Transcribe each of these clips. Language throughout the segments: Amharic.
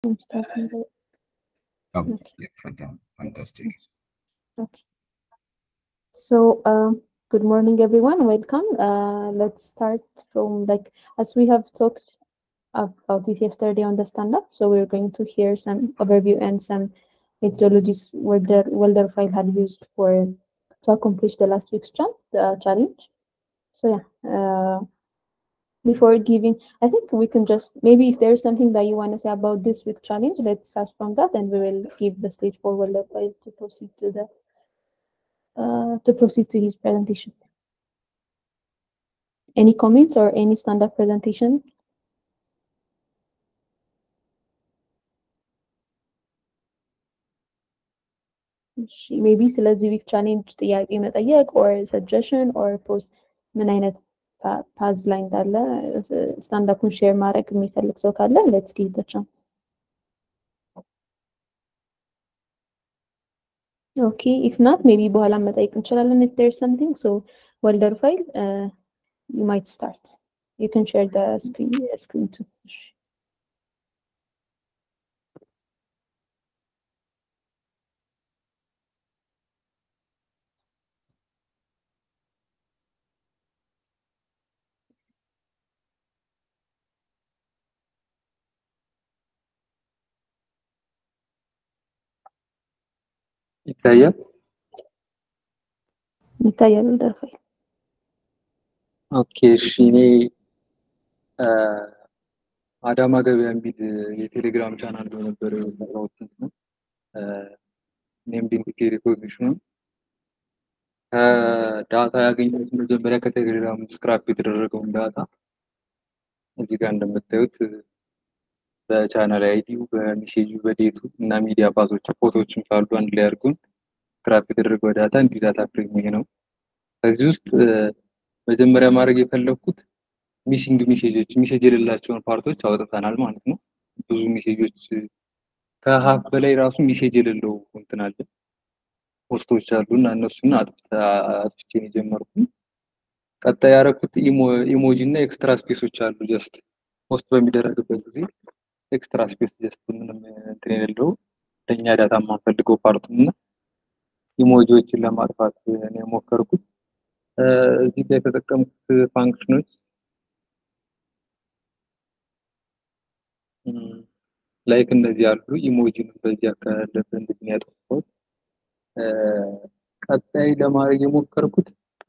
I'm starting the Oh, Okay. yeah, fantastic. fantastic. Okay. So, um, good morning, everyone. Welcome. Uh, let's start from like as we have talked about it yesterday on the stand-up. So we're going to hear some overview and some methodologies Welder Welderfile had used for to accomplish the last week's cha- uh, challenge. So yeah. Uh, before giving, I think we can just maybe if there's something that you want to say about this week challenge, let's start from that, and we will give the stage for Welderfile to proceed to the uh, to proceed to his presentation. Any comments or any stand-up presentation? እሺ፣ ሜቢ ስለዚህ ዊክ ቻሌንጅ ጥያቄ መጠየቅ ኦር ሰጀሽን ኦር ፖስት ምን አይነት ፓዝ ላይ እንዳለ ስታንዳፑን ሼር ማድረግ የሚፈልግ ሰው ካለ ሌትስ ጊቭ ዘ ቻንስ። ኦኬ ኢፍ ናት ሜቢ በኋላ መጠየቅ እንችላለን ኢፍ ዴር ሰምቲንግ ሶ ወልደር ፋይል ዩ ማይት ስታርት ዩ ካን ሼር ዘ ስክሪን ስክሪን ቱ ይታያል። ይታያል ወልደር ፋይል ኦኬ እሺ። እኔ አ፣ አዳማ ገበያ የሚል የቴሌግራም ቻናል በነበረ የሰራሁት ነው። ኔምድ ኢንቲቲ ሪኮግኒሽን ከዳታ ያገኘሁት መጀመሪያ ከቴሌግራም ስክራፕ የተደረገውን ዳታ እዚህ ጋር እንደምታዩት በቻናል አይዲው በሜሴጁ በዴቱ እና ሚዲያ ፓሶች ፎቶዎችም ካሉ አንድ ላይ አድርጎን ስክራፕ የተደረገው ዳታ እንዲህ ዳታ ፍሬም ይሄ ነው። ከዚህ ውስጥ እ፣ መጀመሪያ ማድረግ የፈለግኩት ሚሲንግ ሜሴጆች ሜሴጅ የሌላቸውን ፓርቶች አውጥተናል ማለት ነው። ብዙ ሜሴጆች ከሀፍ በላይ ራሱ ሜሴጅ የሌለው እንትን አለ ፖስቶች አሉ እና እነሱን አጥፍተ- አጥፍቼ ነው የጀመርኩት። ቀጣይ ያደረኩት ኢሞጂ እና ኤክስትራ ስፔሶች አሉ ጀስት ፖስት በሚደረግበት ጊዜ ኤክስትራ ስፔስ ጀስት ምንም እንትን የሌለው ለእኛ ዳታ የማንፈልገው ፓርቱን እና ኢሞጂዎችን ለማጥፋት ነው የሞከርኩት። እ፣ እዚህ ላይ የተጠቀምኩት ፋንክሽኖች ላይክ እነዚህ አሉ። ኢሞጂንም በዚህ አካባቢ እንደዚህ ነው ያጠፋሁት። እ፣ ቀጣይ ለማድረግ የሞከርኩት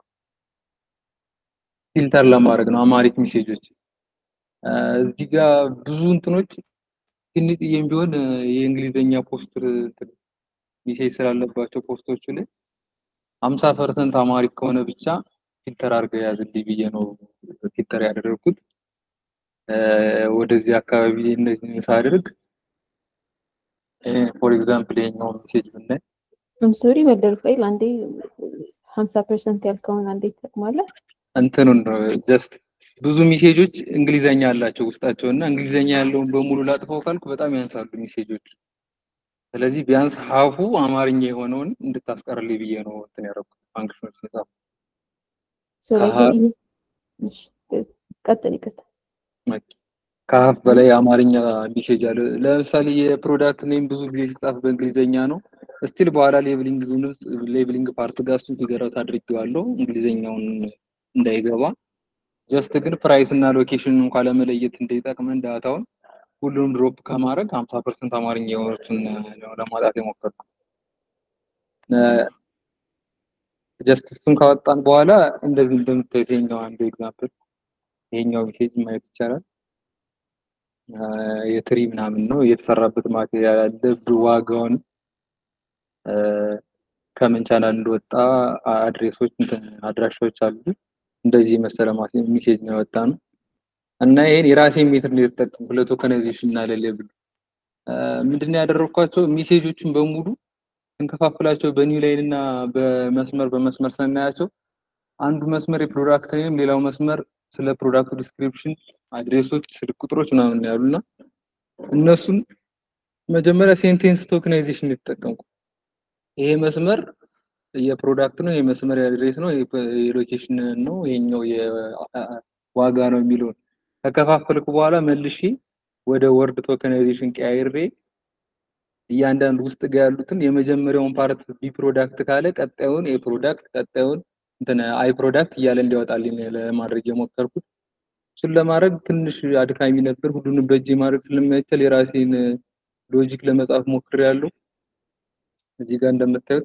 ፊልተር ለማድረግ ነው አማሪክ ሜሴጆች እ፣ እዚህ ጋር ብዙ እንትኖች ትንጥዬም ቢሆን እ፣ የእንግሊዝኛ ፖስት ሜሴጅ ስላለባቸው ፖስቶቹ ላይ ሀምሳ ፐርሰንት አማሪክ ከሆነ ብቻ ፊልተር አድርገው ያዝልኝ ብዬ ነው ፊልተር ያደረግኩት። እ፣ ወደዚህ አካባቢ እነዚህን ሳደርግ ፎር ኤግዛምፕል ይሄኛውን ሜሴጅ ብናይ አም ሶሪ ወልደር ፋይል አንዴ 50% ያልከውን አንዴ ትጠቅማለህ? እንትኑን ነው ጀስት ብዙ ሜሴጆች እንግሊዘኛ አላቸው ውስጣቸው እና እንግሊዘኛ ያለውን በሙሉ ላጥፈው ካልኩ በጣም ያንሳሉ ሜሴጆች። ስለዚህ ቢያንስ ሀፉ አማርኛ የሆነውን እንድታስቀርልኝ ብዬ ነው እንትን ያደረኩት ፋንክሽኖች የጻፍኩት። ሶ ላይክ ከሀ- ይሄ እሺ፣ ቀጥል ይቀጥል። ከሀፍ በላይ የአማርኛ ሜሴጅ አለ። ለምሳሌ የፕሮዳክት ኔም ብዙ ጊዜ ሲጻፍ በእንግሊዘኛ ነው። ስቲል በኋላ ሌብሊንግ ሌብሊንግ ፓርት ጋር እሱን ፊገር አውት አድርጌዋለሁ እንግሊዘኛውን እንዳይገባ። ጀስት ግን ፕራይስ እና ሎኬሽን እንኳን ለመለየት እንዲጠቅመን ዳታውን ሁሉንም ድሮፕ ከማድረግ 50% አማርኛ የሆኑትን ነው ለማውጣት የሞከርኩት። ጀስት እሱን ካወጣን በኋላ እንደዚህ እንደምታዩት ይሄኛው አንዱ ኤግዛምፕል ይሄኛው ሜሴጅ ማየት ይቻላል። አ፣ የትሪ ምናምን ነው የተሰራበት ማቴሪያል አለ ብ- ዋጋውን አ፣ ከምን ቻናል እንደወጣ አድሬሶች እንትን አድራሻዎች አሉ። እንደዚህ የመሰለ ማስ- ሜሴጅ ነው ያወጣ ነው እና ይሄን የራሴን ሜትር ነው የተጠቀምኩት ለቶከናይዜሽን እና ለሌብል አ፣ ምንድን ነው ያደረኳቸው ሜሴጆቹን በሙሉ ስንከፋፍላቸው በኒው ላይን እና በመስመር በመስመር ስናያቸው አንዱ መስመር የፕሮዳክት ኔም፣ ሌላው መስመር ስለ ፕሮዳክቱ ዲስክሪፕሽን፣ አድሬሶች፣ ስልክ ቁጥሮች ምናምን ነው ያሉና እነሱን መጀመሪያ ሴንቴንስ ቶክናይዜሽን ነው የተጠቀምኩት። ይሄ መስመር የፕሮዳክት ነው፣ ይሄ መስመር የአድሬስ ነው፣ ይሄ የሎኬሽን ነው፣ ይሄኛው የዋጋ ነው የሚለውን ከከፋፈልኩ በኋላ መልሼ ወደ ወርድ ቶከናይዜሽን ቀያይሬ እያንዳንዱ ውስጥ ጋር ያሉትን የመጀመሪያውን ፓርት ቢ ፕሮዳክት ካለ ቀጣዩን ኤ ፕሮዳክት ቀጣዩን እንትን አይ ፕሮዳክት እያለ እንዲያወጣልኝ ለማድረግ የሞከርኩት። እሱን ለማድረግ ትንሽ አድካሚ ነበር። ሁሉንም በእጄ ማድረግ ስለማይቻል የራሴን ሎጂክ ለመጻፍ ሞክሬያለሁ። እዚህ ጋር እንደምታዩት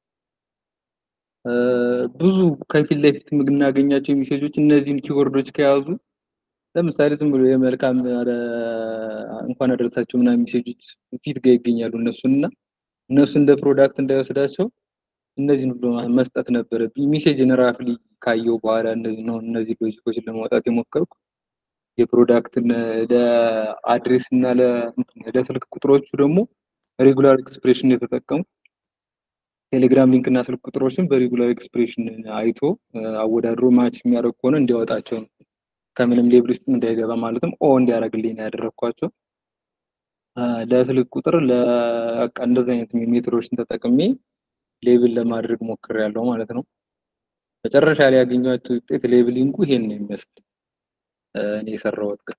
ብዙ ከፊት ለፊት የምናገኛቸው ሜሴጆች እነዚህን ኪወርዶች ከያዙ ለምሳሌ ዝም ብሎ የመልካም እንኳን አደረሳቸው ምናምን ሜሴጆች ፊት ጋር ይገኛሉ። እነሱን እና እነሱ እንደ ፕሮዳክት እንዳይወስዳቸው እነዚህን ብሎ መስጠት ነበረብኝ። ሜሴጅን ራፍሊ ካየው በኋላ እነዚህ ነው እነዚህ ሎጂኮችን ለማውጣት የሞከርኩ የፕሮዳክትን ለአድሬስ እና ለስልክ ቁጥሮቹ ደግሞ ሬጉላር ኤክስፕሬሽን የተጠቀሙ ቴሌግራም ሊንክ እና ስልክ ቁጥሮችን በሬጉላር ኤክስፕሬሽን አይቶ አወዳድሮ ማች የሚያደርግ ከሆነ እንዲያወጣቸው ነው። ከምንም ሌብል ውስጥ እንዳይገባ ማለትም ኦ እንዲያደርግልኝ ነው ያደረግኳቸው። ለስልክ ቁጥር ለቃ እንደዚህ አይነት ሜትሮችን ተጠቅሜ ሌብል ለማድረግ ሞክሬያለሁ ማለት ነው። መጨረሻ ላይ ያገኘኋቸው ውጤት ሌብሊንጉ ይሄን ነው የሚመስል እኔ የሰራሁት ግን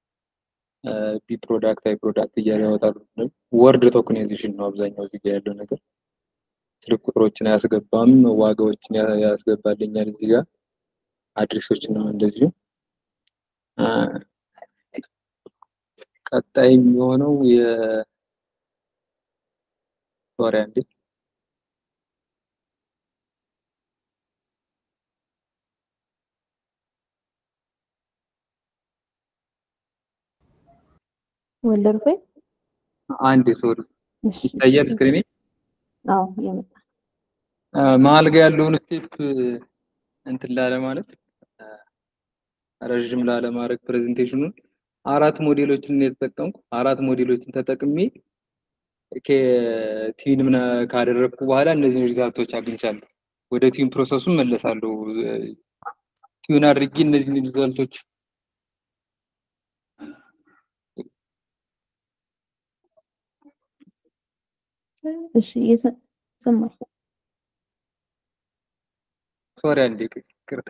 ቢ ፕሮዳክት አይ ፕሮዳክት እያለ ያወጣሉ። ወርድ ቶክናይዜሽን ነው አብዛኛው እዚህ ጋር ያለው ነገር። ስልክ ቁጥሮችን አያስገባም፣ ዋጋዎችን ያስገባልኛል እዚህ ጋር አድሬሶችንም እንደዚሁ። ቀጣይ የሚሆነው የ ሶሪ አንዴ ወለድኩ አንዴ ሶሪ ይታያል ስክሪኔ? አዎ የመጣ መሀል ጋር ያለውን ስቴፕ እንትን ላለ ማለት ረዥም ላለ ማድረግ ፕሬዘንቴሽኑን አራት ሞዴሎችን የተጠቀምኩ አራት ሞዴሎችን ተጠቅሜ ቲዩን ምና ካደረግኩ በኋላ እነዚህን ሪዛልቶች አግኝቻለሁ። ወደ ቲዩን ፕሮሰሱን መለሳለሁ። ቲዩን አድርጌ እነዚህን ሪዛልቶች እሺ ሰማሁ። ሶሪ አንዴ ይቅርታ።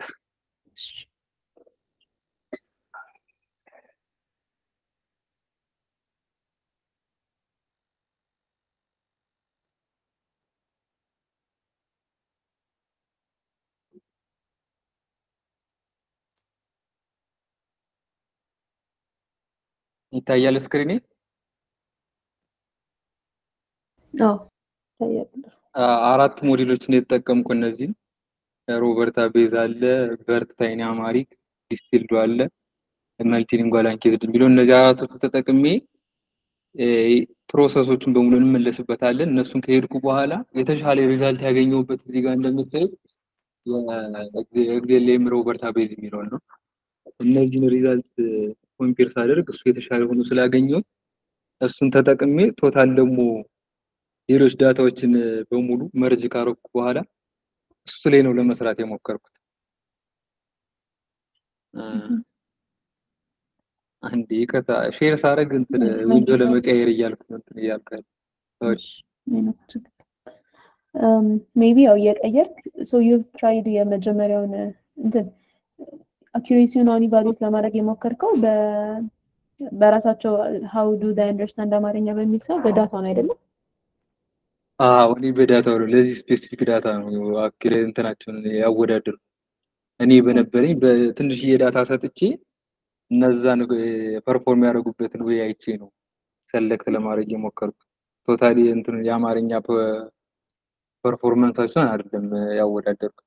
ይታያል ስክሪኔ? አዎ ይታያል። አራት ሞዴሎችን የተጠቀምኩ እነዚህን ሮበርታ ቤዝ አለ፣ በርት ታይኒ አማሪክ፣ ዲስቲልዶ አለ፣ መልቲሊንጓል አንኬዝድ የሚለው እነዚህ አራቶቹ ተጠቅሜ ፕሮሰሶቹን በሙሉ እንመለስበታለን። እነሱን ከሄድኩ በኋላ የተሻለ ሪዛልት ያገኘሁበት እዚህ ጋር እንደምታዩት የኤግዜሌም ሮበርታ ቤዝ የሚለውን ነው። እነዚህን ሪዛልት ኮምፔር ሳደርግ እሱ የተሻለ ሆኖ ስላገኘሁት እሱን ተጠቅሜ ቶታል ደግሞ ሌሎች ዳታዎችን በሙሉ መርጅ ካረኩ በኋላ እሱ ላይ ነው ለመስራት የሞከርኩት። አንዴ ይቅርታ ሼር ሳረግ እንትን ዊንዶ ለመቀየር እያልኩ ነው እንትን እያልኩ ሜቢ ያው እየቀየርክ ሶ ዩ ትራይድ የመጀመሪያውን እንትን አኪሬሲውን አሁን ኢቫሉዌት ለማድረግ የሞከርከው በራሳቸው ሀው ዱ ዳይ አንደርስታንድ አማርኛ በሚል ሰው በዳታ ነው አይደለም? አዎ እኔ በዳታው ነው ለዚህ ስፔሲፊክ ዳታ ነው አኪሬ እንትናቸውን ያወዳደሩ እኔ በነበረኝ በትንሽዬ ዳታ ሰጥቼ እነዛን ፐርፎርም ያደረጉበትን ወይ አይቼ ነው ሰለክት ለማድረግ የሞከርኩት። ቶታሊ እንትን የአማርኛ ፐርፎርማንሳቸውን አይደለም ያወዳደርኩት።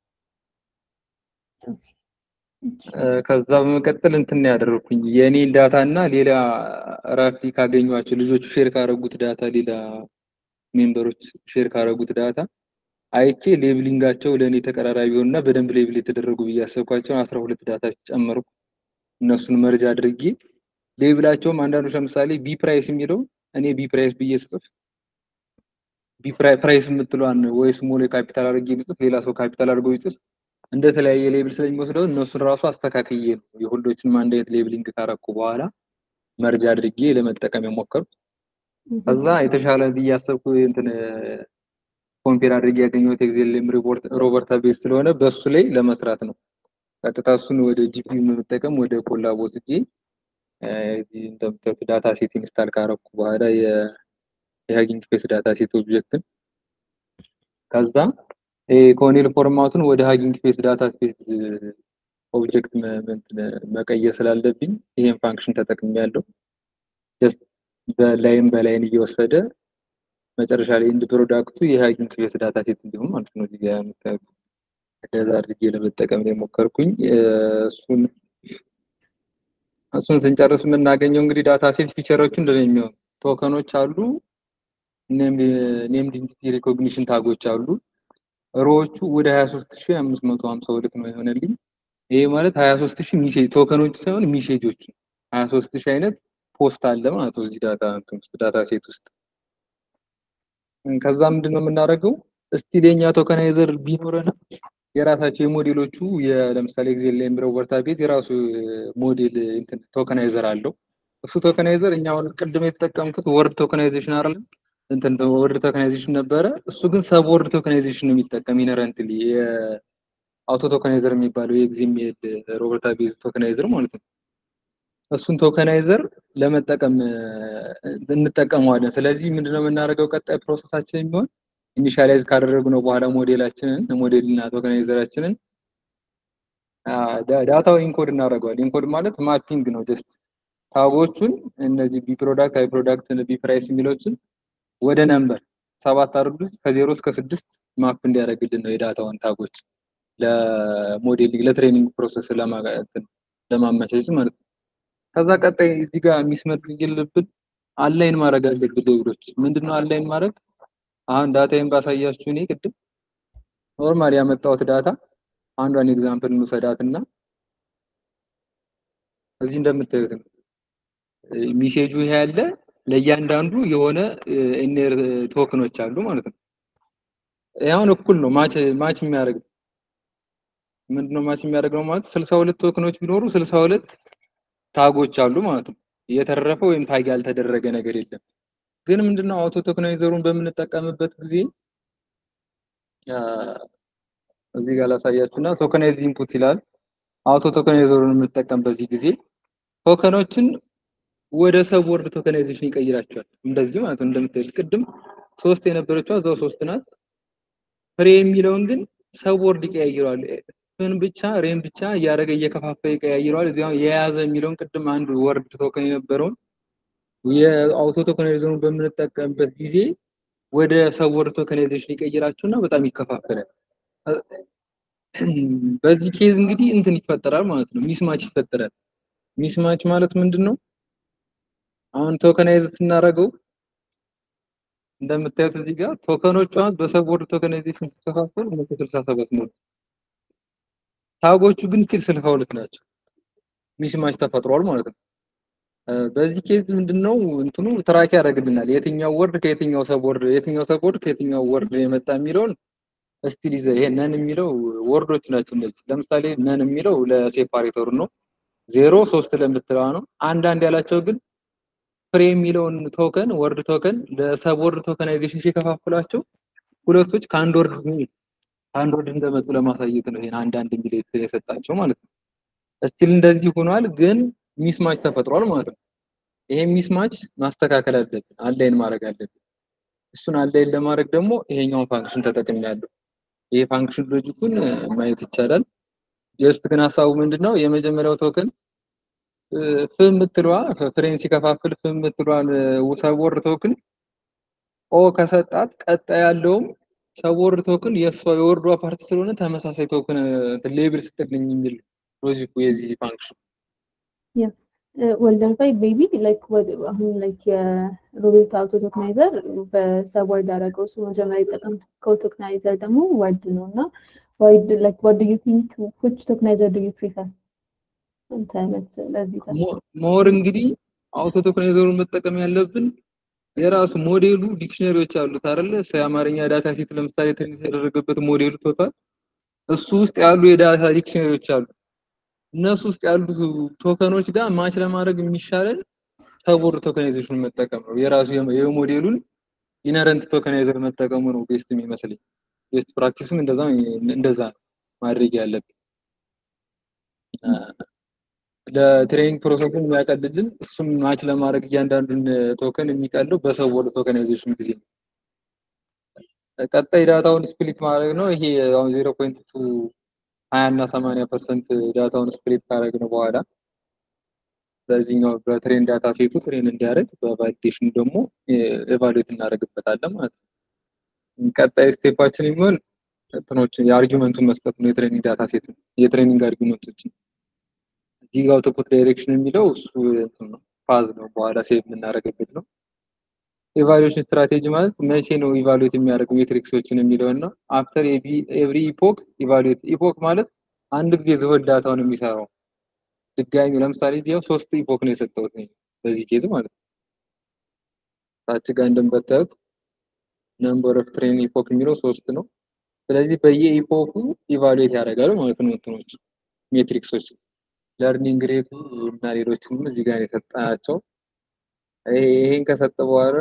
ከዛ በመቀጠል እንትን ያደረኩኝ የእኔን ዳታ እና ሌላ ራፍሊ ካገኟቸው ልጆቹ ሼር ካደረጉት ዳታ ሌላ ሜምበሮች ሼር ካደረጉት ዳታ አይቼ ሌብሊንጋቸው ለእኔ ተቀራራቢ ሆኑና በደንብ ሌብል የተደረጉ ብዬ ያሰብኳቸውን አስራ ሁለት ዳታ ጨመርኩ። እነሱን መርጅ አድርጌ ሌብላቸውም አንዳንዶች ለምሳሌ ቢ ፕራይስ የሚለው እኔ ቢ ፕራይስ ብዬ ስጽፍ ቢ ፕራይስ የምትለዋን ወይ ስሞል ካፒታል አድርጌ ብጽፍ ሌላ ሰው ካፒታል አድርገው ይጽፍ እንደተለያየ ሌብል ስለሚወስደው እነሱን ራሱ አስተካክዬ ነው የሁሎችንም አንድ አይነት ሌብሊንግ ካረኩ በኋላ መርጅ አድርጌ ለመጠቀም የሞከርኩ። ከዛ የተሻለ ብዬ ያሰብኩ እንትን ኮምፔር አድርጌ ያገኘሁት ኤግዜልም ሮበርታ ቤዝ ስለሆነ በሱ ላይ ለመስራት ነው። ቀጥታ እሱን ወደ ጂፒዩ በመጠቀም ወደ ኮላብ ወስጄ እዚህ እንደምታዩት ዳታ ሴት ኢንስታል ካረኩ በኋላ የሀጊንግ ፌስ ዳታ ሴት ኦብጀክትን ከዛ ኮኔል ፎርማቱን ወደ ሀጊንግ ፌስ ዳታ ፌስ ኦብጀክት መቀየር ስላለብኝ ይሄን ፋንክሽን ተጠቅሜ ያለው በላይን በላይን እየወሰደ መጨረሻ ላይ ኢንድ ፕሮዳክቱ የሀጊንግ ፌስ ዳታ ሴት እንዲሆን ማለት ነው። እዚህ ጋር የምታዩት እንደዛ አድርጌ ለመጠቀም ነው የሞከርኩኝ። እሱን እሱን ስንጨርስ የምናገኘው እንግዲህ ዳታ ሴት ፊቸሮቹ እንደዚህ የሚሆኑ ቶከኖች አሉ፣ ኔምድ ኢንቲቲ ሪኮግኒሽን ታጎች አሉ። ሮዎቹ ወደ 23552 ነው የሆነልኝ። ይሄ ማለት 23000 ሚሴጅ ቶከኖች ሳይሆን ሚሴጆች 23000 አይነት ፖስት አለ ማለት ነው እዚህ ዳታ እንትን ውስጥ ዳታ ሴት ውስጥ። ከዛ ምንድን ነው የምናደርገው? እስቲል የኛ ቶከናይዘር ቢኖረን የራሳቸው የሞዴሎቹ ለምሳሌ ኤግዜል ላይ የሚለው ቨርታቤዝ የራሱ ሞዴል እንትን ቶከናይዘር አለው። እሱ ቶከናይዘር እኛ አሁን ቅድም የተጠቀምኩት ወርድ ቶከናይዜሽን አይደለም እንትን ወርድ ቶከናይዜሽን ነበረ። እሱ ግን ሰብ ወርድ ቶከናይዜሽን ነው የሚጠቀም ኢነረንትሊ የአውቶ ቶከናይዘር የሚባለው የኤግዜሜል ሮበርታ ቤዝ ቶከናይዘር ማለት ነው። እሱን ቶከናይዘር ለመጠቀም እንጠቀመዋለን። ስለዚህ ምንድነው የምናደርገው? ቀጣይ ፕሮሰሳችን የሚሆን ኢኒሻላይዝ ካደረግነው በኋላ ሞዴላችንን ሞዴልና ቶከናይዘራችንን ዳታው ኢንኮድ እናደርገዋለን። ኢንኮድ ማለት ማፒንግ ነው። ጀስት ታጎቹን እነዚህ ቢ ፕሮዳክት፣ አይ ፕሮዳክት፣ ቢ ፕራይስ የሚሎችን ወደ ነምበር ሰባት አድርጉት ከዜሮ እስከ ስድስት ማፕ እንዲያደርግልን ነው የዳታውን ታጎች ለሞዴሊንግ ለትሬኒንግ ፕሮሰስ ለማመቻቸት ማለት ነው። ከዛ ቀጣይ እዚህ ጋር የሚስመድግልብን አላይን ማድረግ አለብን። ሌብሎች ምንድነው አላይን ማድረግ? አሁን ዳታዬን ባሳያችሁ እኔ ቅድም ኖርማል ያመጣሁት ዳታ አንዷን ኤግዛምፕል እንውሰዳት እና እዚህ እንደምታዩት ነው ሚሴጁ ይሄ ያለ ለእያንዳንዱ የሆነ ኢነር ቶክኖች አሉ ማለት ነው። አሁን እኩል ነው ማች ማች የሚያደርግ ምንድነው ማች የሚያደርገው ማለት ስልሳ ሁለት ቶክኖች ቢኖሩ ስልሳ ሁለት ታጎች አሉ ማለት ነው። የተረፈ ወይም ታግ ያልተደረገ ነገር የለም። ግን ምንድነው አውቶ ቶክናይዘሩን በምንጠቀምበት ጊዜ እዚህ ጋር ላሳያችሁና ቶከናይዝ ኢንፑት ይላል። አውቶ ቶከናይዘሩን የምንጠቀም በዚህ ጊዜ ቶከኖችን ወደ ሰብ ወርድ ቶከናይዜሽን ይቀይራቸዋል። እንደዚህ ማለት ነው። እንደምታዩት ቅድም ሶስት የነበረችው እዛው ሶስት ናት። ፍሬ የሚለውን ግን ሰብ ወርድ ይቀያይረዋል። ፍን ብቻ ሬን ብቻ እያደረገ እየከፋፈለ ይቀያይረዋል። እዚያው የያዘ የሚለውን ቅድም አንድ ወርድ ቶከን የነበረውን የአውቶ ቶከናይዘሩን በምንጠቀምበት ጊዜ ወደ ሰብ ወርድ ቶከናይዜሽን ይቀይራቸውና በጣም ይከፋፈላል። በዚህ ኬዝ እንግዲህ እንትን ይፈጠራል ማለት ነው። ሚስማች ይፈጠራል። ሚስማች ማለት ምንድን ነው? አሁን ቶከናይዝ ስናደርገው እንደምታዩት እዚህ ጋር ቶከኖቹ አሁን በሰብ ወርድ ቶከናይዜሽን ሲከፋፈሉ መቶ ስልሳ ሰባት ነው። ታጎቹ ግን ስቲል ስልሳ ሁለት ናቸው። ሚስማች ተፈጥሯል ማለት ነው። በዚህ ኬዝ ምንድነው እንትኑ ትራክ ያደርግልናል የትኛው ወርድ ከየትኛው ሰብ ወርድ የትኛው ሰብ ወርድ ከየትኛው ወርድ የመጣ የሚለውን ስቲል ይዘ ይሄ ነን የሚለው ወርዶች ናቸው እነዚህ። ለምሳሌ ነን የሚለው ለሴፓሬተሩ ነው። ዜሮ ሶስት ለምትለዋ ነው። አንዳንድ ያላቸው ግን ፍሬ የሚለውን ቶከን ወርድ ቶከን ለሰብ ወርድ ቶከናይዜሽን ሲከፋፍሏቸው ሁለቶች ከአንድ ወርድ አንድ ወርድ እንደመጡ ለማሳየት ነው ይሄን አንዳንድ የሚል የሰጣቸው ማለት ነው። እስቲል እንደዚህ ሆኗል፣ ግን ሚስማች ተፈጥሯል ማለት ነው። ይሄ ሚስማች ማስተካከል አለብን፣ አላይን ማድረግ አለብን። እሱን አላይን ለማድረግ ደግሞ ይሄኛውን ፋንክሽን ተጠቅሜያለሁ። ይሄ ፋንክሽን ሎጂኩን ማየት ይቻላል። ጀስት ግን ሀሳቡ ምንድነው የመጀመሪያው ቶከን ፍ የምትለዋ ፍሬን ሲከፋፍል ፍ የምትለዋን ሰብወርድ ቶክን ኦ ከሰጣት ቀጣይ ያለውም ሰብወርድ ቶክን የእሷ የወርዷ ፓርቲ ስለሆነ ተመሳሳይ ቶክን ሌብል ስጥልኝ የሚል ሎጂኩ የዚህ ፋንክሽን ወልደንፋይ ቤቢ ላይክ አሁን ላይክ የሮቤርት አውቶ ቶክናይዘር በሰብወርድ ያደረገው እሱ መጀመሪያ የጠቀምከው ቶክናይዘር ደግሞ ወርድ ነው እና ዋይድ ላይክ ዋት ዱ ዩ ቲንክ ዊች ቶክናይዘር ዱ ዩ ፕሪፈር አንተ ለዚህ ሞር እንግዲህ አውቶ ቶክናይዘሩን መጠቀም ያለብን የራሱ ሞዴሉ ዲክሽነሪዎች አሉት አይደለ? የአማርኛ ዳታ ሴት ለምሳሌ ትሬን የተደረገበት ሞዴሉ ቶታል እሱ ውስጥ ያሉ የዳታ ዲክሽነሪዎች አሉ። እነሱ ውስጥ ያሉ ቶከኖች ጋር ማች ለማድረግ የሚሻለን ሰብወርድ ቶከናይዜሽን መጠቀም ነው። የራሱ የሞዴሉን ኢነረንት ቶከናይዘር መጠቀሙ ነው ቤስት የሚመስለኝ። ቤስት ፕራክቲስም እንደዛ እንደዛ ነው ማድረግ ያለብን። ለትሬኒንግ ፕሮሰሱን የሚያቀልልን እሱም ማች ለማድረግ እያንዳንዱን ቶከን የሚቀለው በሰው ወደ ቶከናይዜሽን ጊዜ ነው። ቀጣይ ዳታውን ስፕሊት ማድረግ ነው። ይሄ አሁን ዜሮ ፖይንት ቱ ሀያ እና ሰማንያ ፐርሰንት ዳታውን ስፕሊት ካደረግን በኋላ በዚህኛው በትሬን ዳታ ሴቱ ትሬን እንዲያደርግ በቫሊዴሽኑ ደግሞ ኤቫሉዌት እናደርግበታለን ማለት ነው። ቀጣይ ስቴፓችን የሚሆን እንትኖችን የአርጊመንቱን መስጠት ነው። የትሬኒንግ ዳታ ሴት የትሬኒንግ አርጊመንቶችን እዚህ ጋር አውቶፑት ዳይሬክሽን የሚለው እሱ እንትን ነው ፋዝ ነው። በኋላ ሴቭ የምናደርግበት ነው። ኢቫሉዌሽን ስትራቴጂ ማለት መቼ ነው ኢቫሉዌት የሚያደርጉ ሜትሪክሶችን የሚለው እና አፍተር ኤቭሪ ኢፖክ ኢቫሉዌት ኢፖክ ማለት አንድ ጊዜ ዝሆን ዳታውን የሚሰራው ድጋሚ ለምሳሌ እዚህ ያው ሶስት ኢፖክ ነው የሰጠሁት እኔ በዚህ ኬዝ ማለት ነው። ታች ጋር እንደምታዩት ነምበር ኦፍ ትሬን ኢፖክ የሚለው ሶስት ነው። ስለዚህ በየኢፖኩ ኢቫሉዌት ያደርጋል ማለት ነው እንትኖች ሜትሪክሶች ለርኒንግ ሬቱ እና ሌሎችንም እዚህ ጋር የሰጠናቸው ይሄን ከሰጠ በኋላ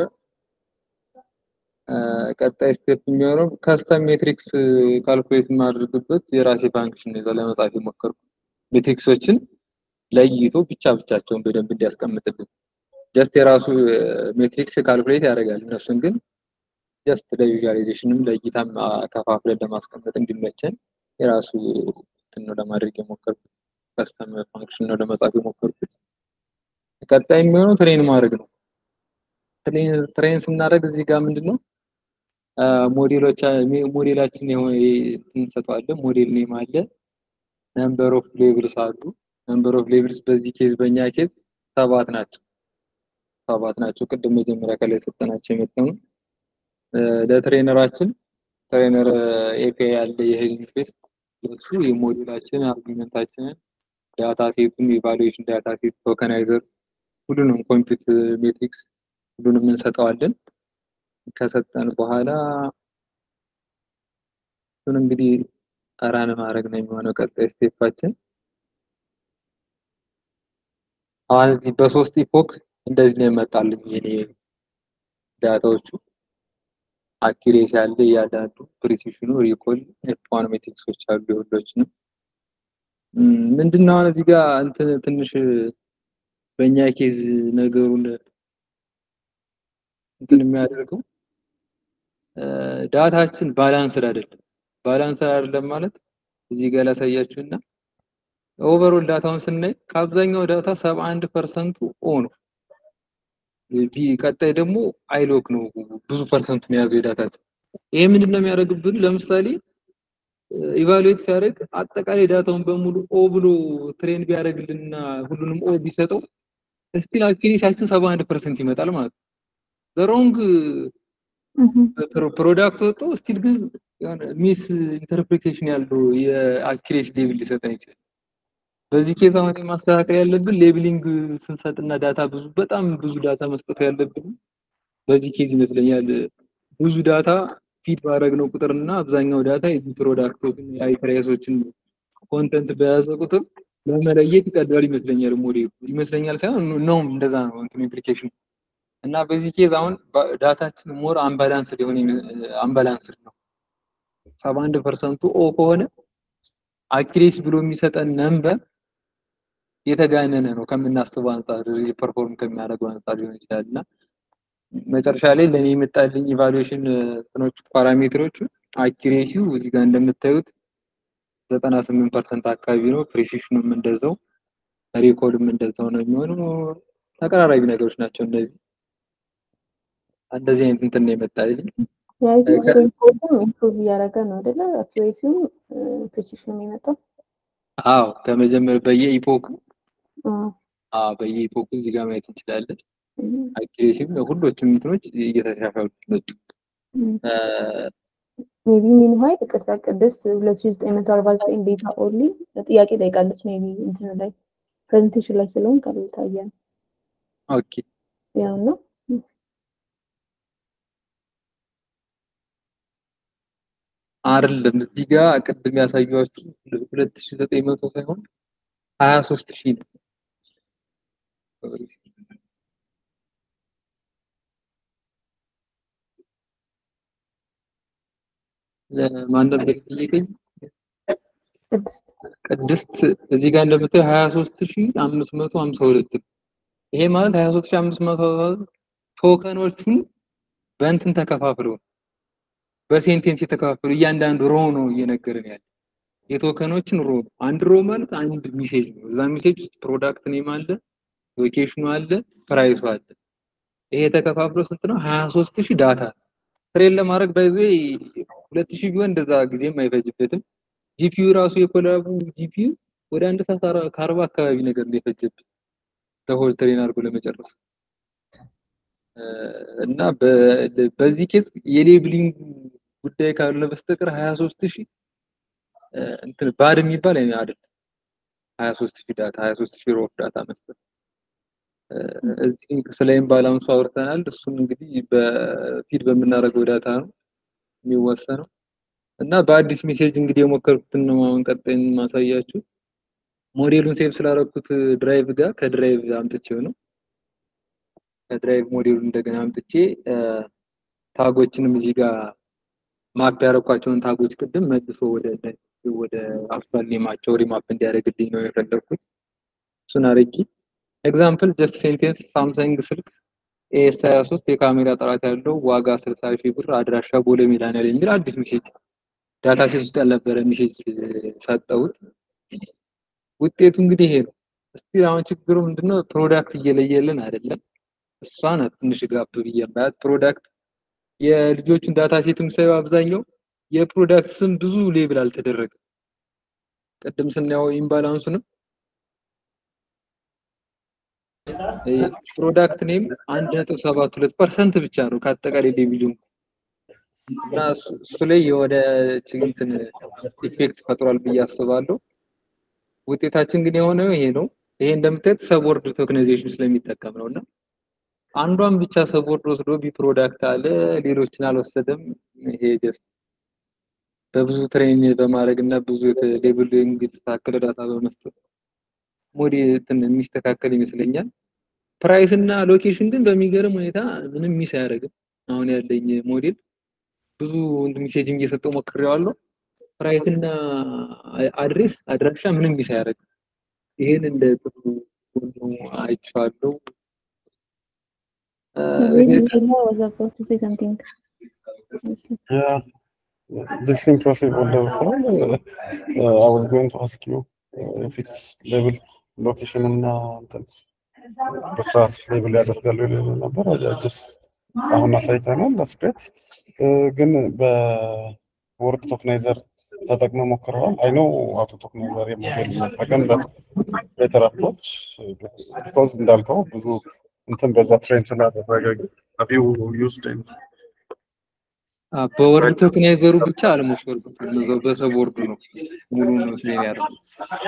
ቀጣይ ስቴፕ የሚሆነው ከስተም ሜትሪክስ ካልኩሌት የማድረግበት የራሴ ፋንክሽን ነው ለመጻፍ የሞከርኩ ሜትሪክሶችን ለይቶ ብቻ ብቻቸውን በደንብ እንዲያስቀምጥልን ጀስት የራሱ ሜትሪክስ ካልኩሌት ያደርጋል። እነሱን ግን ጀስት ለቪዥዋላይዜሽንም ለእይታም ከፋፍለን ለማስቀመጥ እንዲመቸን የራሱ እንትን ነው ለማድረግ የሞከርኩት ከስተም ፋንክሽን ነው ለመጻፍ የሞከርኩት። ቀጣይ የሚሆነው ትሬን ማድረግ ነው። ትሬን ስናደርግ እዚህ ጋር ምንድን ነው ሞዴሎች ሞዴላችን የሆነ እንሰጠዋለን። ሞዴል ኔም አለ፣ ነምበር ኦፍ ሌቭልስ አሉ። ነምበር ኦፍ ሌቭልስ በዚህ ኬዝ በእኛ ኬዝ ሰባት ናቸው። ሰባት ናቸው። ቅድም መጀመሪያ ከላይ ሰጠናቸው የመጣው ለትሬነራችን ትሬነር ኤፒአይ ያለ የሄዲንግ ፌስ እሱ የሞዴላችን አርጊመንታችንን ዳታ ሴቱን ኢቫሉዌሽን ዳታ ሴት ቶከናይዘር ሁሉንም ኮምፒውት ሜትሪክስ ሁሉንም እንሰጠዋለን። ከሰጠን በኋላ እሱን እንግዲህ ራን ማድረግ ነው የሚሆነው ቀጣይ ስቴፓችን። አሁን እዚህ በሶስት ኢፖክ እንደዚህ ነው የመጣልኝ የኔ ዳታዎቹ አኪሬሲ አለ እያንዳንዱ ፕሪሲሽኑ ሪኮል ኤፍ1 ሜትሪክሶች አሉ የሁሎችንም ምንድነው አሁን እዚህ ጋር እንትን ትንሽ በእኛ ኬዝ ነገሩን እንትን የሚያደርገው ዳታችን ባላንስድ አይደለም። ባላንስድ አይደለም ማለት እዚህ ጋር ላሳያችሁና ኦቨርኦል ዳታውን ስናይ ከአብዛኛው ዳታ 71 ፐርሰንቱ ኦ ነው። ቀጣይ ደግሞ አይሎክ ነው ብዙ ፐርሰንቱን የያዘው የዳታችን። ይሄ ምንድን ነው የሚያደርግብን? ለምሳሌ ኢቫሉዌት ሲያደርግ አጠቃላይ ዳታውን በሙሉ ኦ ብሎ ትሬን ቢያደርግልንና ሁሉንም ኦ ቢሰጠው ስቲል አኪሬሲያችን 71 ፐርሰንት ይመጣል ማለት ነው። ዘሮንግ ፕሮዳክት ወጥቶ ስቲል ግን ሚስ ኢንተርፕሪቴሽን ያለው የአኪሬሲ ሌብል ሊሰጠን ይችላል። በዚህ ኬዝ አሁን ማስተካከል ያለብን ሌብሊንግ ስንሰጥና ዳታ ብዙ በጣም ብዙ ዳታ መስጠት ያለብን በዚህ ኬዝ ይመስለኛል። ብዙ ዳታ ፊድ ባደረግነው ቁጥርና አብዛኛው ዳታ የዚህ ፕሮዳክቶችን የአይትሬሶችን ኮንተንት በያዘ ቁጥር ለመለየት ይቀዳል ይመስለኛል። ሞዴሉ ይመስለኛል ሳይሆን ነው እንደዛ ነው እንትን ኢምፕሊኬሽን እና በዚህ ኬዝ አሁን ዳታችን ሞር አምባላንስድ የሆነ አምባላንስድ ነው። ሰባ አንድ ፐርሰንቱ ኦ ከሆነ አኪሬሲ ብሎ የሚሰጠን ነምበር የተጋነነ ነው ከምናስበው አንጻር ፐርፎርም ከሚያደርገው አንጻር ሊሆን ይችላል እና መጨረሻ ላይ ለእኔ የመጣልኝ ኢቫሉዌሽን እንትኖቹ ፓራሜትሮቹ አኪሬሲው እዚህ ጋር እንደምታዩት ዘጠና ስምንት ፐርሰንት አካባቢ ነው። ፕሪሲሽኑም እንደዛው ሪኮልም እንደዛው ነው የሚሆነው። ተቀራራቢ ነገሮች ናቸው እነዚህ እንደዚህ አይነት እንትን ነው የመጣልኝ። ኢምፕሩቭ እያደረገ ነው አይደለ? አኪሬሲው ፕሪሲሽኑ የመጣው አዎ ከመጀመሪያ በየኢፖክ አዎ በየኢፖክ እዚህ ጋር ማየት እንችላለን። አኪሬሲም ሁሎችም እንትኖች እየተሻሻሉ መጡ። ሜቢ ሚንዋይል ይቅርታ ቅድስት ሁለት ሺ ዘጠኝ መቶ አርባ ዘጠኝ ዴታ ኦንሊ ጥያቄ ጠይቃለች። ሜቢ እንትኑ ላይ ፕሬዘንቴሽን ላይ ስለሆን ካልታየ ነው ኦኬ ያው ነው አይደለም እዚህ ጋር ቅድም ያሳየኋችሁ ሁለት ሺ ዘጠኝ መቶ ሳይሆን ሀያ ሶስት ሺህ ነው። ማን ነበር የጠየቀኝ? ቅድስት ቅድስት እዚህ ጋር እንደምታየው 23552 ይሄ ማለት 23552 ቶከኖቹን በእንትን ተከፋፍለው በሴንቴንስ የተከፋፈሉ እያንዳንዱ ሮ ነው እየነገርን ያለ የቶከኖችን ሮ አንድ ሮ ማለት አንድ ሚሴጅ ነው። እዛ ሚሴጅ ውስጥ ፕሮዳክት ኔም አለ፣ ሎኬሽኑ አለ፣ ፕራይሱ አለ። ይሄ ተከፋፍሎ ስንት ነው? 23000 ዳታ ትሬን ለማድረግ ባይዞ 2000 ቢሆን እንደዛ ጊዜም አይፈጅበትም። ጂፒዩ ራሱ የኮላቡ ጂፒዩ ወደ አንድ ሰዓት ከአርባ አካባቢ ነገር ነው የፈጀብን ለሆል ትሬን አድርጎ ለመጨረስ እና በዚህ ኬዝ የሌብሊንግ ጉዳይ ካለ በስተቀር 23000 እንትን ባድ የሚባል አይደለም። 23000 ዳታ 23000 ሮፍ ዳታ መስጠት እዚህ ስለ ኢምባላንሱ አውርተናል። እሱን እንግዲህ በፊድ በምናደርገው ዳታ ነው የሚወሰነው እና በአዲስ ሜሴጅ እንግዲህ የሞከርኩትን ነው አሁን ቀጣይ ማሳያችሁ። ሞዴሉን ሴቭ ስላደረኩት ድራይቭ ጋር ከድራይቭ አምጥቼው ነው ከድራይቭ ሞዴሉን እንደገና አምጥቼ ታጎችንም እዚህ ጋር ማፕ ያደረኳቸውን ታጎች ቅድም መልሶ ወደ ወደ አክቹዋል ኔማቸው ሪማፕ እንዲያደርግልኝ ነው የፈለኩት። እሱን አድርጌ ኤግዛምፕል ጀስት ሴንቴንስ ሳምሰንግ ስልክ ኤስ 23 የካሜራ ጥራት ያለው ዋጋ 60 ሺህ ብር አድራሻ ቦሌ ሜዳንያል የሚል አዲስ ሜሴጅ ዳታ ሴት ውስጥ ያልነበረ ሜሴጅ ሰጠሁት። ውጤቱ እንግዲህ ይሄ ነው። እስቲ አሁን ችግሩ ምንድነው? ፕሮዳክት እየለየልን አይደለም። እሷ ናት ትንሽ ጋብ ብዬ የማያት ፕሮዳክት የልጆቹን ዳታ ሴትም ሳየው አብዛኛው የፕሮዳክት ስም ብዙ ሌብል አልተደረገም። ቅድም ስናየው ኢምባላንሱንም ፕሮዳክት ኔም አንድ ነጥብ ሰባት ሁለት ፐርሰንት ብቻ ነው ከአጠቃላይ ሌቪሉ እና እሱ ላይ የወደ ችግንትን ኢፌክት ፈጥሯል ብዬ አስባለሁ። ውጤታችን ግን የሆነው ይሄ ነው። ይሄ እንደምታዩት ሰብወርድ ቶክናይዜሽን ስለሚጠቀም ነው እና አንዷን ብቻ ሰብወርድ ወስዶ ቢ ፕሮዳክት አለ፣ ሌሎችን አልወሰደም። ይሄ ጀስት በብዙ ትሬን በማድረግ እና ብዙ ሌብሊንግ የተስተካከለ ዳታ በመስጠት ሞዴል የሚስተካከል ይመስለኛል። ፕራይስ እና ሎኬሽን ግን በሚገርም ሁኔታ ምንም ሚስ አያደርግም። አሁን ያለኝ ሞዴል ብዙ ሜሴጅም እየሰጠው ሞክሬዋለሁ። ፕራይስ እና አድሬስ አድራሻ ምንም ሚስ አያደርግም። ይሄን እንደ ጥሩ ጎኑ አይቼዋለሁ። was about to say something. Yeah, this impressive order form. Uh, uh, I was going to ask you uh, if it's level location እና እንትን በስርዓት ሌብል ያደርጋሉ ይል ነበር። ጀስት አሁን አሳይተናል። ዳስግሬት ግን በወርድ ቶክናይዘር ተጠቅመ ሞክረዋል። አይ ኖ አውቶ ቶክናይዘር የሞዴል መጠቀም ቤተር አፕሮች ቢኮዝ እንዳልከው ብዙ እንትን በዛ ትሬን ስላደረገ ሀቪው ዩዝድ በወርድ ቶክናይዘሩ ብቻ አልሞከርኩትም። እዛው በሰብ ወርዱ ነው ሙሉ ነው ስሌን ያደረኩት።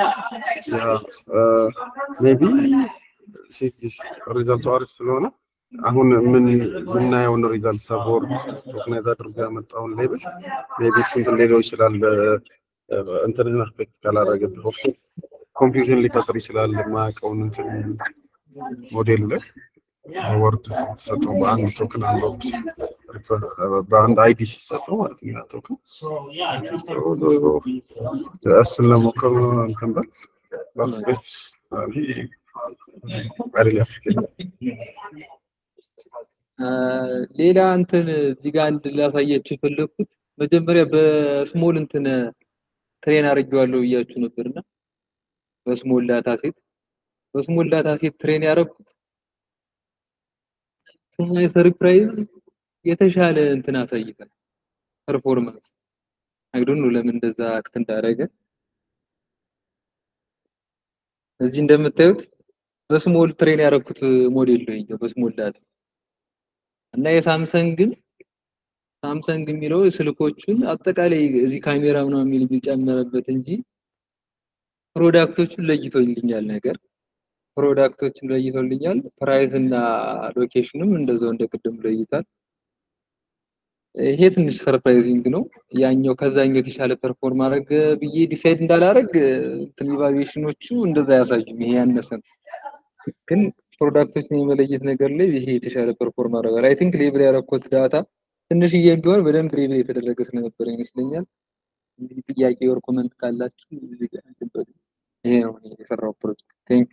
ሜቢ ሴት ሪዛልቱ አሪፍ ስለሆነ አሁን ምን የምናየውን ሪዛልት ሰቦርድ ቶክናይዝ አድርጎ ያመጣውን ሌብል ሜቢ እንትን ሊለው ይችላል። እንትን አፌክት ካላደረገብህ ኦፍ ኮንፊውዥን ሊፈጥር ይችላል። የማያውቀውን እንትን ሞዴሉ ላይ ወርድ ሲሰጠው በአንድ ቶክን አንድ ወርድ በአንድ አይዲ ሲሰጠው ማለት ነው ያ ቶክን እሱን ለሞከሩ እንትን በል ባስቤት ሌላ እንትን እዚህ ጋር አንድ ላሳያችሁ የፈለኩት መጀመሪያ በስሞል እንትን ትሬን አድርጌዋለሁ ብያችሁ ነበርና በስሞል ዳታ ሴት በስሞል ዳታ ሴት ትሬን ያደረኩት ስማይ ሰርፕራይዝ የተሻለ እንትን አሳይቷል ፐርፎርማንስ አይዶን ነው ለምን እንደዛ አክት እንዳደረገ እዚህ እንደምታዩት በስሞል ትሬን ያደረኩት ሞዴል ነው ይሄው በስሞል ዳታ እና የሳምሰንግን ሳምሰንግ የሚለው ስልኮቹን አጠቃላይ እዚህ ካሜራ ምናምን የሚል ቢጨመረበት እንጂ ፕሮዳክቶቹን ለይቶልኛል ነገር ፕሮዳክቶችን ለይቶልኛል ፕራይስ እና ሎኬሽንም እንደዛው እንደ ቅድም ለይታል ይሄ ትንሽ ሰርፕራይዚንግ ነው ያኛው ከዛኛው የተሻለ ፐርፎርም አድረግ ብዬ ዲሳይድ እንዳላረግ እንትን ኢቫሉዌሽኖቹ እንደዛ ያሳዩም ይሄ ያነሰ ነው ግን ፕሮዳክቶችን የመለየት ነገር ላይ ይሄ የተሻለ ፐርፎርም አደርጋል አይ ቲንክ ሌብል ያረኩት ዳታ ትንሽዬ ቢሆን በደንብ ሌብል የተደረገ ስለነበረ ይመስለኛል እንግዲህ ጥያቄ ወር ኮመንት ካላችሁ እዚህ ጋር እንትን በሉ። ይሄ ነው እኔ የሰራው ፕሮጀክት ቴንክ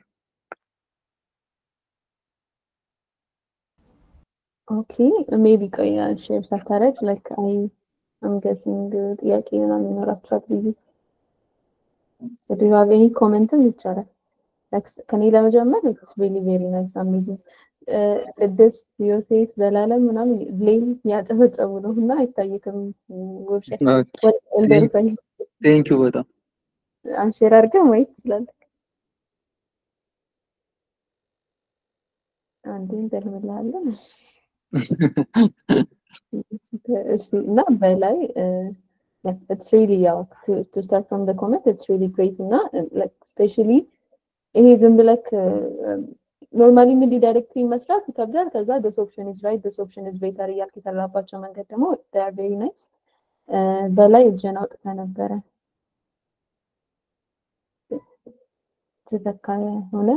ኦኬ ሜቢ ቆይ ሼር ሳታረግ ላይክ አይ አም ገሲንግ ጥያቄ ምናምን ይኖራችኋል ብዬ So do you have any comment ይቻላል? Like ከኔ ለመጀመር it's really very nice amazing ቅድስት ዮሴፍ ዘላለም ምናምን ሌል ያጨበጨቡ ነው እና አይታይክም ውብሸት እንደርፈኝ ቴንክ ዩ በጣም አንሼር አድርገህ ማየት ትችላለህ። አንዴ እንተልምልሃለን። እሺ እና በላይ ኢትስ ሪሊ ያው ቱ ስታርት ፍሮም ዘ ኮመንት ኢትስ ሪሊ ግሬት እና ላይክ ስፔሻሊ ይሄ ዝም ብለክ ኖርማሊ ምን ዳይሬክትሊ መስራት ይከብዳል። ከዛ ዲስ ኦፕሽን ኢዝ ራይት ዲስ ኦፕሽን ኢዝ ቤተር እያልክ የሰራባቸው መንገድ ደግሞ they are very nice በላይ እጅን አውጥተህ ነበረ ተተካየ ሆነ።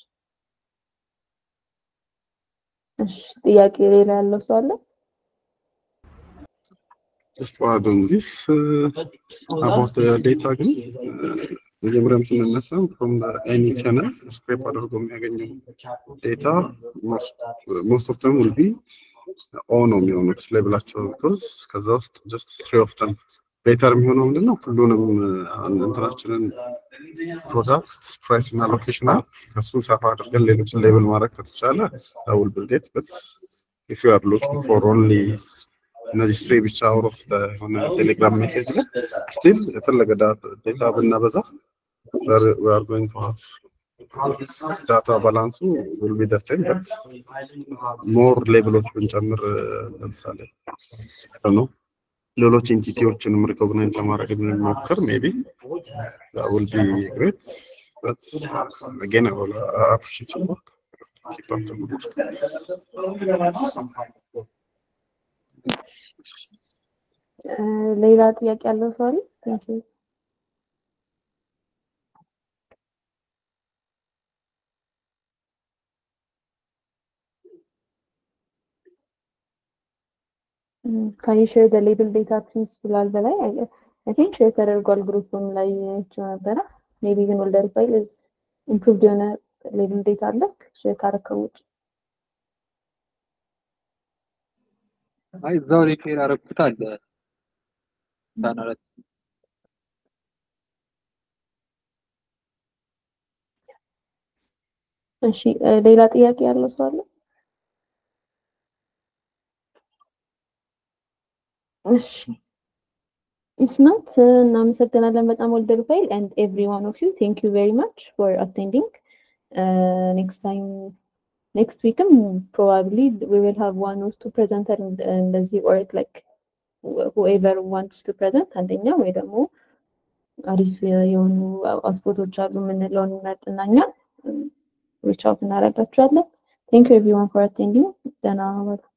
እሺ ጥያቄ ሌላ ያለው ሰው አለ? Just to add on this uh, about the data ግን uh, መጀመሪያም ስንነሳ from the any channel scrape አድርጎ የሚያገኘው ዴታ most of them will be ኦ ነው የሚሆኑት ሌብላቸው ቢኮዝ ከዛ ውስጥ ጀስት ትሪ ኦፍ ተም ቤተር የሚሆነው ምንድን ነው ሁሉንም እንትናችንን ፕሮዳክት ፕራይስ እና ሎኬሽን ከሱን ሰፋ አድርገን ሌሎችን ሌብል ማድረግ ከተቻለ ውል ብልጌት በት ኢፍ ዩ አር ሉኪንግ ፎር ኦንሊ እነዚህ ስሪ ብቻ አውት ኦፍ የሆነ ቴሌግራም ሜሴጅ ላይ ስቲል የፈለገ ዴታ ብናበዛ we are going to have ዳታ ባላንሱ will be the same but ሞር ሌብሎች ብንጨምር ለምሳሌ ነው ሌሎች ኢንቲቲዎችንም ሪኮግናይዝ ለማድረግ ብንሞክር ሜቢ that will be great but again I will appreciate your work keep up the good work ሌላ ጥያቄ ያለው ሰው አለ? Thank you. ካን ዩ ሼር ዘ ሌብል ዴታ ፕሊዝ ብሏል በላይ አይ ቲንክ ሼር ተደርጓል ግሩፕም ላይ አይቼው ነበረ ሜቢ ግን ወልደር ፋይል ኢምፕሩቭድ የሆነ ሌብል ዴታ አለ ሼር ካረከው ውጭ አይ እዛው ላይ ሼር አደረኩት አለ ቻናላት እሺ ሌላ ጥያቄ ያለው ሰው አለ? እሺ ኢፍ ናት እናመሰግናለን በጣም ወልደር ፋይል and every one of you thank you very much for attending uh, next time next weekም probably we will have one or two presenter እንደዚህ or like whoever wants to present አንደኛ ወይ ደግሞ አሪፍ የሆኑ አውትፑቶች አሉ የምንለውን እንመርጥና እኛ ሪች አውት እናደርጋችኋለን። ቴንክ ዩ ኤቭሪዋን ፎር አቴንዲንግ ደህና ዋሉ።